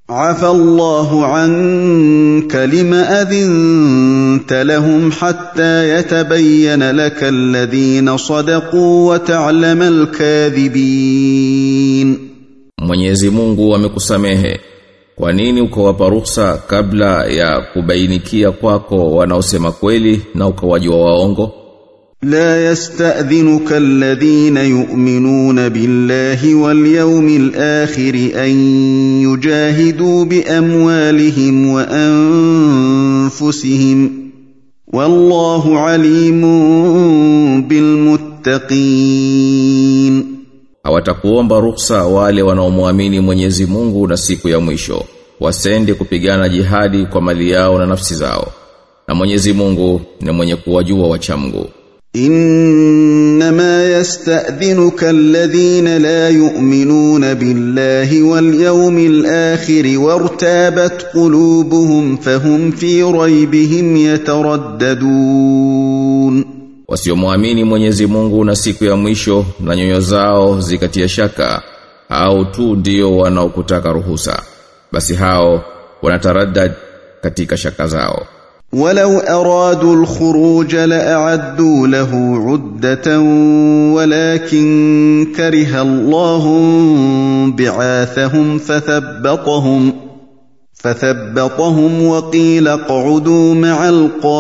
عفى الله عنك لم اذنت لهم حتى يتبين لك الذين صدقوا وتعلم الكاذبين Mwenyezi Mungu amekusamehe. Kwa nini ukawapa ruhusa kabla ya kubainikia kwako wanaosema kweli na ukawajua waongo? لا يستاذنك الذين يؤمنون بالله واليوم الاخر ان يجاهدوا باموالهم وانفسهم والله عليم بالمتقين Hawatakuomba ruhusa wale wanaomwamini Mwenyezi Mungu na siku ya mwisho. Wasende kupigana jihadi kwa mali yao na nafsi zao. Na Mwenyezi Mungu ni mwenye kuwajua wachamgu. انما يستاذنك الذين لا يؤمنون بالله واليوم الاخر وارتابت قلوبهم فهم في ريبهم يترددون Wasiomwamini Mwenyezi Mungu na siku ya mwisho na nyoyo zao zikatia shaka au tu ndio wanaokutaka ruhusa. Basi hao wanataraddad katika shaka zao. ولو ارادوا الخروج لاعدوا له عده ولكن كره الله بعاثهم فثبطهم فثبطهم وقيل اقعدوا مع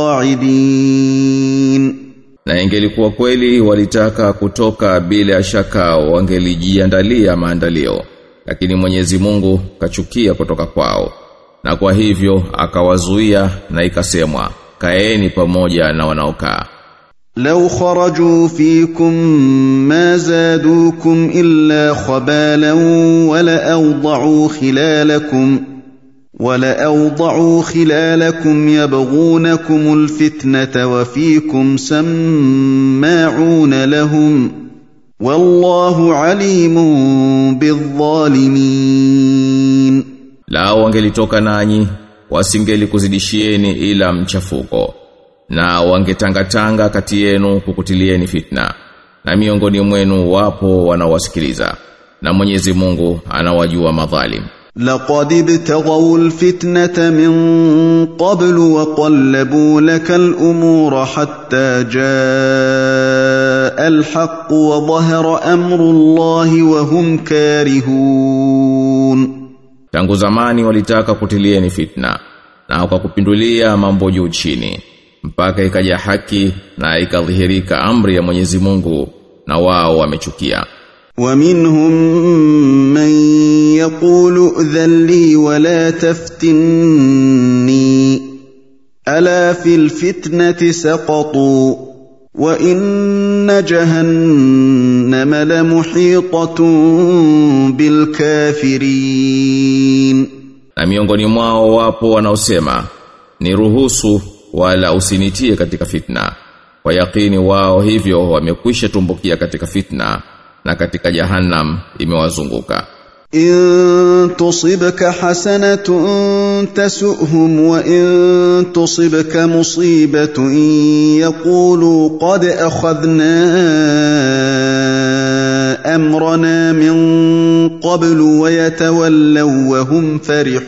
القاعدين Na ingelikuwa kweli walitaka kutoka bila ya shaka wangelijiandalia maandalio. Lakini Mwenyezi Mungu kachukia kutoka kwao. Na kwa hivyo akawazuia na ikasemwa, kaeni pamoja na wanaokaa. لو خرجوا فيكم ما زادوكم الا خبالا ولاوضعوا خلالكم ولاوضعوا خلالكم يبغونكم الفتنه وفيكم سماعون لهم والله عليم بالظالمين Lao wangelitoka nanyi, wasingelikuzidishieni ila mchafuko. Na wangetangatanga kati yenu kukutilieni fitna. Na miongoni mwenu wapo wanawasikiliza. Na Mwenyezi Mungu anawajua madhalim. لقد ابتغوا الفتنه من قبل وقلبوا لك الامور حتى جاء الحق وظهر امر الله وهم كارهون Tangu zamani walitaka kutilieni fitna na wakakupindulia mambo juu chini mpaka ikaja haki na ikadhihirika amri ya Mwenyezi Mungu na wao wamechukia. ومنهم من يقول ائذن لي ولا تفتني الا في الفتنه سقطوا وان جهنم لمحيطه بالكافرين Na miongoni mwao wapo wanaosema ni ruhusu wala usinitie katika fitna. Kwa yakini wao hivyo wamekwisha tumbukia katika fitna na katika jahannam imewazunguka. إن تصبك حسنة تسؤهم وإن تصبك مصيبة يقولوا قد أخذنا أمرنا من قبل ويتولوا وهم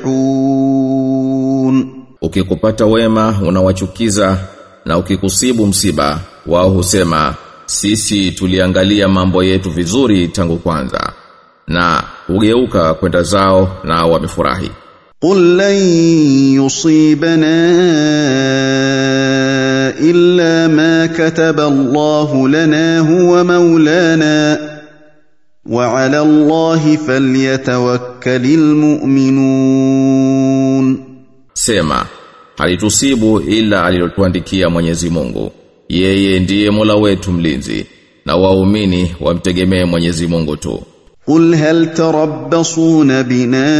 فرحون Ukikupata wema unawachukiza na ukikusibu msiba wao husema sisi tuliangalia mambo yetu vizuri tangu kwanza na hugeuka kwenda zao na wamefurahi. قل لن يصيبنا إلا ما كتب الله لنا هو مولانا وعلى الله فليتوكل المؤمنون Sema, halitusibu ila alilotuandikia Mwenyezi Mungu. Yeye ndiye Mola wetu mlinzi na waumini wamtegemee Mwenyezi Mungu tu. قل هل تربصون بنا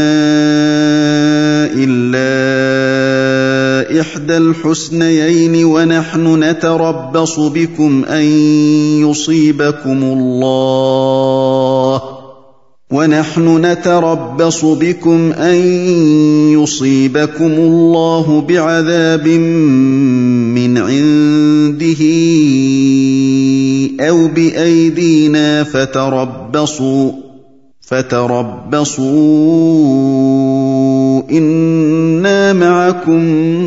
إلا إحدى الحسنيين ونحن نتربص بكم أن يصيبكم الله ونحن نتربص بكم أن يصيبكم الله بعذاب من عنده أو بأيدينا فتربصوا فتربصوا انا معكم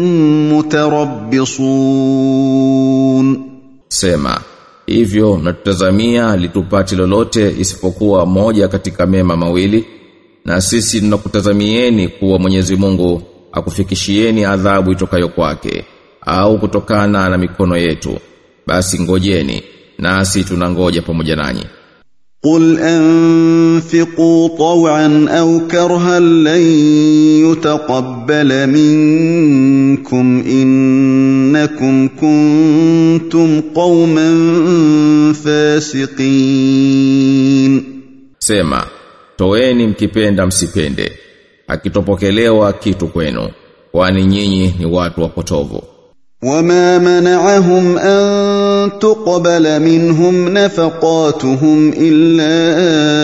متربصون Sema, hivyo mnatutazamia litupati lolote isipokuwa moja katika mema mawili na sisi tunakutazamieni kuwa Mwenyezi Mungu akufikishieni adhabu itokayo kwake au kutokana na mikono yetu basi ngojeni nasi tunangoja pamoja nanyi قل انفقوا طوعا او كرها لن يتقبل منكم انكم كنتم قوما فاسقين Sema, toeni mkipenda msipende akitopokelewa kitu kwenu kwani nyinyi ni watu wapotovu وما منعهم ان تقبل منهم نفقاتهم الا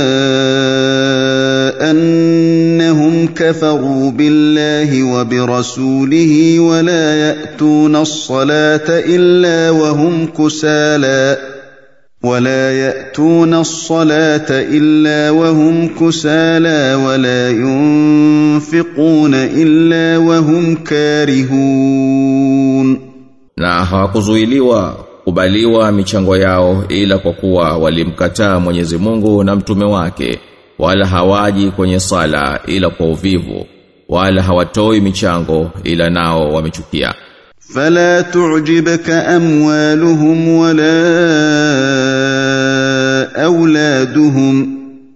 انهم كفروا بالله وبرسوله ولا ياتون الصلاه الا وهم كسالى ولا ياتون الصلاه الا وهم كسالى ولا ينفقون الا وهم كارهون na hawakuzuiliwa kubaliwa michango yao ila kwa kuwa walimkataa Mwenyezi Mungu na mtume wake wala hawaji kwenye sala ila kwa uvivu wala hawatoi michango ila nao wamechukia فلا تعجبك اموالهم ولا اولادهم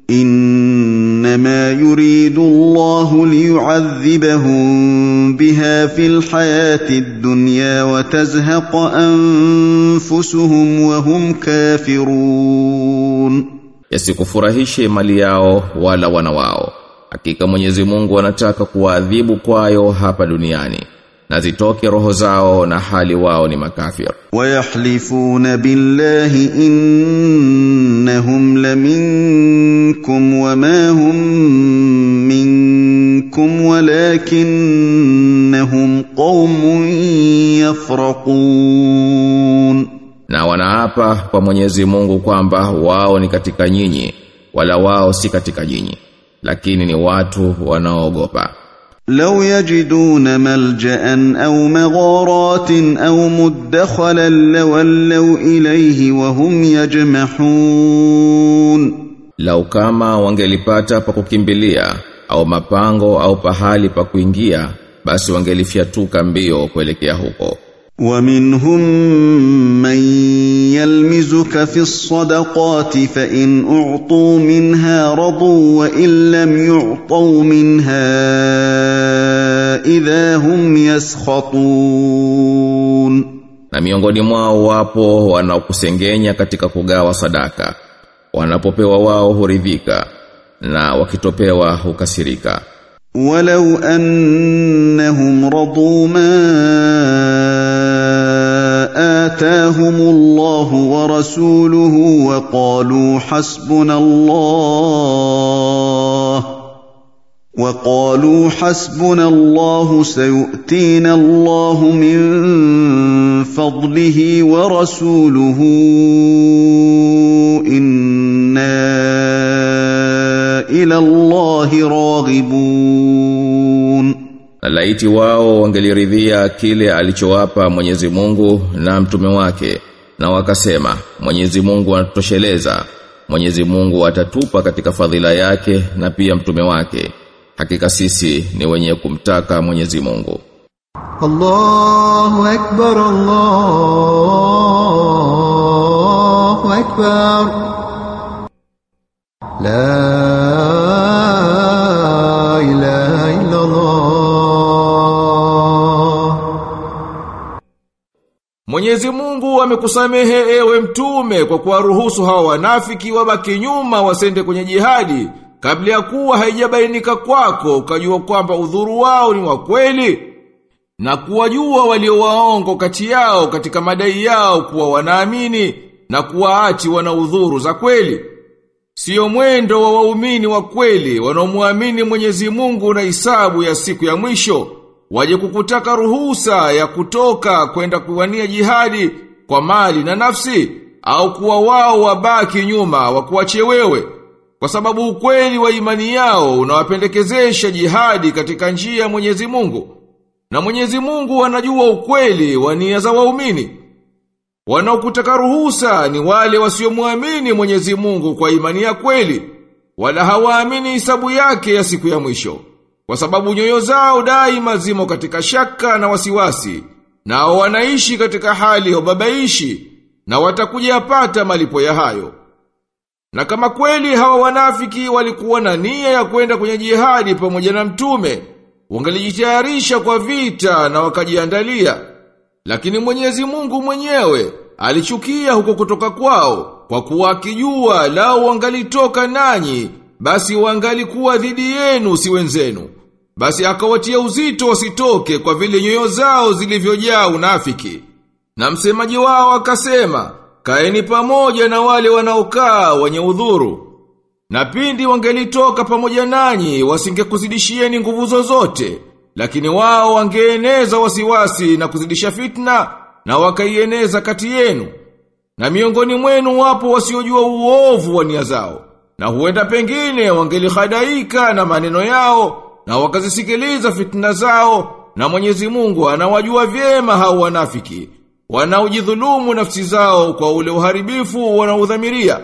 انما يريد الله ليعذبهم بها في الحياه الدنيا وتزهق انفسهم وهم كافرون yasikufurahishe mali yao wala wana wao hakika Mwenyezi Mungu anataka kuwaadhibu kwayo hapa duniani na zitoke roho zao na hali wao ni makafir ويحلفون بالله انهم لمنكم وما هم منكم ولكنهم قوم يفرقون na wanaapa kwa Mwenyezi Mungu kwamba wao ni katika nyinyi wala wao si katika nyinyi lakini ni watu wanaoogopa لو يجدون ملجا او مغارات او مدخلا لولوا اليه وهم يجمحون lau kama wangelipata pa kukimbilia au mapango au pahali pa kuingia basi wangelifyatuka mbio kuelekea huko ومنهم من يلمزك في الصدقات فان اعطوا منها رضوا وان لم يعطوا منها اذا هم يسخطون na miongoni mwao wapo wanaokusengenya katika kugawa sadaka wanapopewa wao huridhika na wakitopewa hukasirika ولو انهم رضوا ما اتاهم الله ورسوله وقالوا حسبنا الله وقالوا حسبنا الله سيؤتينا الله من فضله ورسوله انا الى الله راغبون na laiti wao wangeliridhia kile alichowapa Mwenyezi Mungu na mtume wake na wakasema Mwenyezi Mungu anatosheleza Mwenyezi Mungu atatupa katika fadhila yake na pia mtume wake hakika sisi ni wenye kumtaka Mwenyezi Mungu الله أكبر الله أكبر لا إله إلا الله Mwenyezi Mungu amekusamehe ewe mtume kwa kuwaruhusu hawa wanafiki wabaki nyuma wasende kwenye jihadi kabla ya kuwa haijabainika kwako ukajua kwamba udhuru wao ni wa kweli na kuwajua walio waongo kati yao katika madai yao kuwa wanaamini na kuwaachi wana udhuru za kweli Sio mwendo wa waumini wa kweli wanaomwamini Mwenyezi Mungu na hisabu ya siku ya mwisho waje kukutaka ruhusa ya kutoka kwenda kuwania jihadi kwa mali na nafsi au kuwa wao wabaki nyuma wakuache wewe kwa sababu ukweli wa imani yao unawapendekezesha jihadi katika njia ya Mwenyezi Mungu. Na Mwenyezi Mungu anajua ukweli wa nia za waumini. Wanaokutaka ruhusa ni wale wasiomwamini Mwenyezi Mungu kwa imani ya kweli, wala hawaamini hisabu yake ya siku ya mwisho. Kwa sababu nyoyo zao daima zimo katika shaka na wasiwasi, nao wanaishi katika hali ya ubabaishi, na watakuja yapata malipo ya hayo. Na kama kweli hawa wanafiki walikuwa na nia ya kwenda kwenye jihadi pamoja na mtume, wangelijitayarisha kwa vita na wakajiandalia. Lakini Mwenyezi Mungu mwenyewe alichukia huko kutoka kwao, kwa kuwa akijua lao wangalitoka nanyi, basi wangalikuwa dhidi yenu si wenzenu. Basi akawatia uzito wasitoke kwa vile nyoyo zao zilivyojaa unafiki. Na msemaji wao akasema, kaeni pamoja na wale wanaokaa wenye udhuru. Na pindi wangelitoka pamoja nanyi wasingekuzidishieni nguvu zozote, lakini wao wangeeneza wasiwasi na kuzidisha fitna na wakaieneza kati yenu. Na miongoni mwenu wapo wasiojua uovu wa nia zao, na huenda pengine wangelihadaika na maneno yao na wakazisikiliza fitna zao, na Mwenyezi Mungu anawajua vyema hao wanafiki wanaojidhulumu nafsi zao kwa ule uharibifu wanaudhamiria.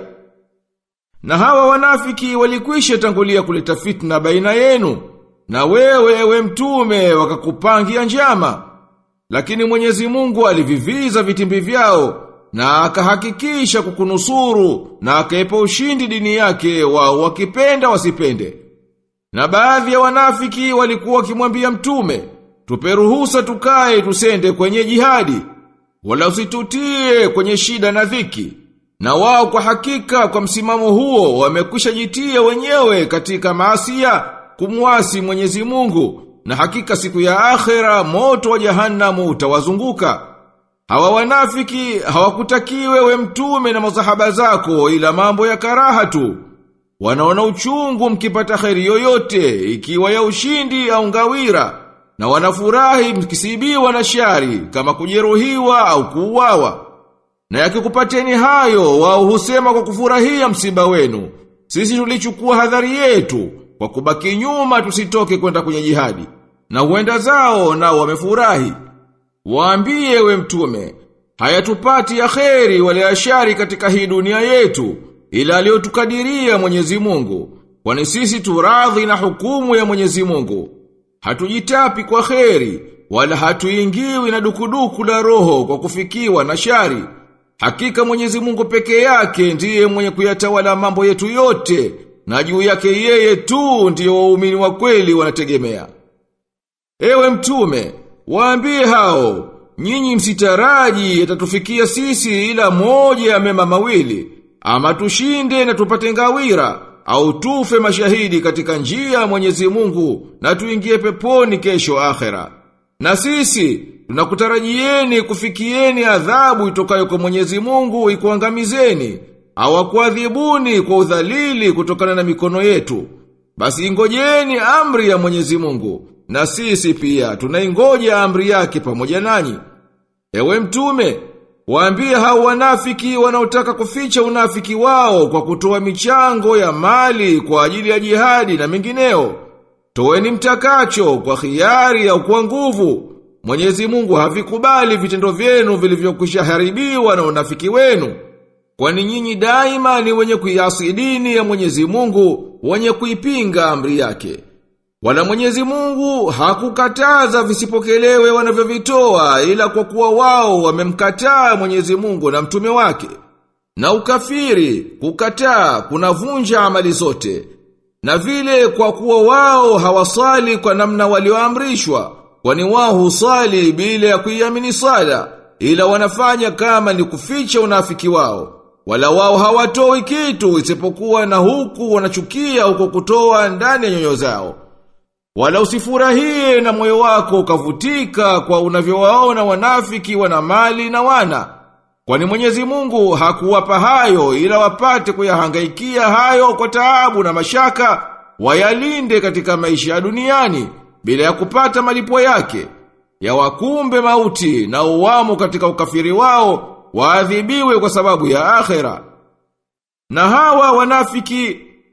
Na hawa wanafiki walikwisha tangulia kuleta fitna baina yenu, na wewe ewe mtume wakakupangia njama. Lakini Mwenyezi Mungu aliviviza vitimbi vyao na akahakikisha kukunusuru na akaipa ushindi dini yake wao wakipenda wasipende. Na baadhi ya wanafiki walikuwa wakimwambia mtume, tupe ruhusa tukae tusende kwenye jihadi wala usitutie kwenye shida na dhiki. Na wao kwa hakika kwa msimamo huo wamekwisha jitia wenyewe katika maasia kumwasi Mwenyezi Mungu na hakika siku ya akhera moto wa jahannamu utawazunguka. Hawa wanafiki hawakutakiwe we mtume na masahaba zako ila mambo ya karaha tu. Wanaona uchungu mkipata kheri yoyote ikiwa ya ushindi au ngawira na wanafurahi mkisibiwa na shari kama kujeruhiwa au kuuawa. Na yakikupateni hayo wao husema kwa kufurahia msiba wenu. Sisi tulichukua hadhari yetu kwa kubaki nyuma tusitoke kwenda kwenye jihadi. Na huenda zao nao wamefurahi. Waambie we mtume, hayatupati ya kheri wale ashari katika hii dunia yetu ila aliyotukadiria Mwenyezi Mungu. Kwani sisi turadhi na hukumu ya Mwenyezi Mungu. Hatujitapi kwa kheri, wala hatuingiwi na dukuduku la roho kwa kufikiwa na shari. Hakika Mwenyezi Mungu peke yake ndiye mwenye kuyatawala mambo yetu yote, na juu yake yeye tu ndiyo waumini wa kweli wanategemea. Ewe mtume, waambie hao, nyinyi msitaraji yatatufikia sisi ila moja ya mema mawili, ama tushinde na tupate ngawira, au tufe mashahidi katika njia ya Mwenyezi Mungu na tuingie peponi kesho akhera. Na sisi tunakutarajieni kufikieni adhabu itokayo kwa Mwenyezi Mungu ikuangamizeni au akuadhibuni kwa udhalili kutokana na mikono yetu. Basi ingojeni amri ya Mwenyezi Mungu na sisi pia tunaingoja amri yake pamoja nanyi. Ewe mtume, Waambie hao wanafiki wanaotaka kuficha unafiki wao kwa kutoa michango ya mali kwa ajili ya jihadi na mengineo. Toeni mtakacho kwa khiari au kwa nguvu. Mwenyezi Mungu havikubali vitendo vyenu vilivyokwisha haribiwa na unafiki wenu. Kwani nyinyi daima ni wenye kuiasi dini ya Mwenyezi Mungu, wenye kuipinga amri yake. Wala Mwenyezi Mungu hakukataza visipokelewe wanavyovitoa ila kwa kuwa wao wamemkataa Mwenyezi Mungu na mtume wake. Na ukafiri, kukataa, kunavunja amali zote. Na vile kwa kuwa wao hawasali kwa namna walioamrishwa, kwani wao husali bila ya kuiamini sala, ila wanafanya kama ni kuficha unafiki wao. Wala wao hawatoi kitu isipokuwa na huku wanachukia huko kutoa ndani ya nyoyo zao. Wala usifurahie na moyo wako ukavutika kwa unavyowaona wanafiki wana mali na wana. Kwani Mwenyezi Mungu hakuwapa hayo ila wapate kuyahangaikia hayo kwa taabu na mashaka, wayalinde katika maisha ya duniani bila ya kupata malipo yake. Ya wakumbe mauti na uwamo katika ukafiri wao, waadhibiwe kwa sababu ya akhera. Na hawa wanafiki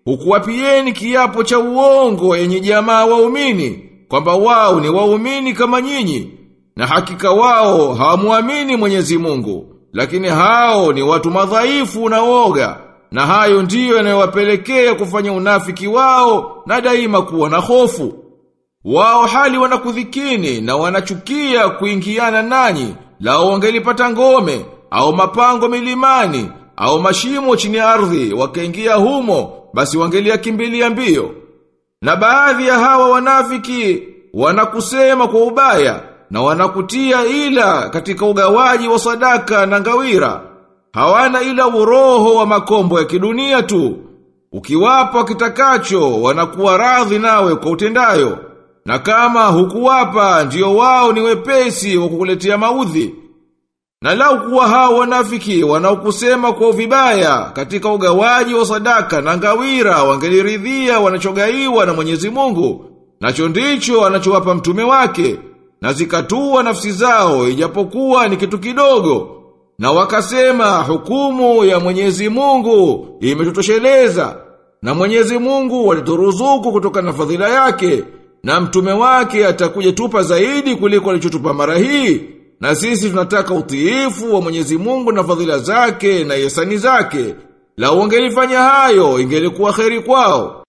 hukuwapieni kiapo cha uongo yenye jamaa waumini kwamba wao ni waumini kama nyinyi na hakika wao hawamuamini Mwenyezi Mungu lakini hao ni watu madhaifu na woga na hayo ndiyo yanayowapelekea kufanya unafiki wao na daima kuwa na hofu wao hali wanakudhikini na wanachukia kuingiana nanyi lao wangelipata ngome au mapango milimani au mashimo chini ya ardhi wakaingia humo basi wangeliakimbilia mbio na baadhi ya hawa wanafiki wanakusema kwa ubaya na wanakutia ila katika ugawaji wa sadaka na ngawira hawana ila uroho wa makombo ya kidunia tu ukiwapa kitakacho wanakuwa radhi nawe kwa utendayo na kama hukuwapa ndio wao ni wepesi wa kukuletea maudhi na lau kuwa hao wanafiki wanaokusema kwa vibaya katika ugawaji wa sadaka na ngawira wangeliridhia wanachogaiwa na Mwenyezi Mungu nacho ndicho anachowapa mtume wake na zikatua nafsi zao ijapokuwa ni kitu kidogo na wakasema hukumu ya Mwenyezi Mungu imetutosheleza na Mwenyezi Mungu walituruzuku kutoka na fadhila yake na mtume wake atakuja tupa zaidi kuliko alichotupa mara hii na sisi tunataka utiifu wa Mwenyezi Mungu na fadhila zake na yesani zake la wangelifanya hayo ingelikuwa kheri kwao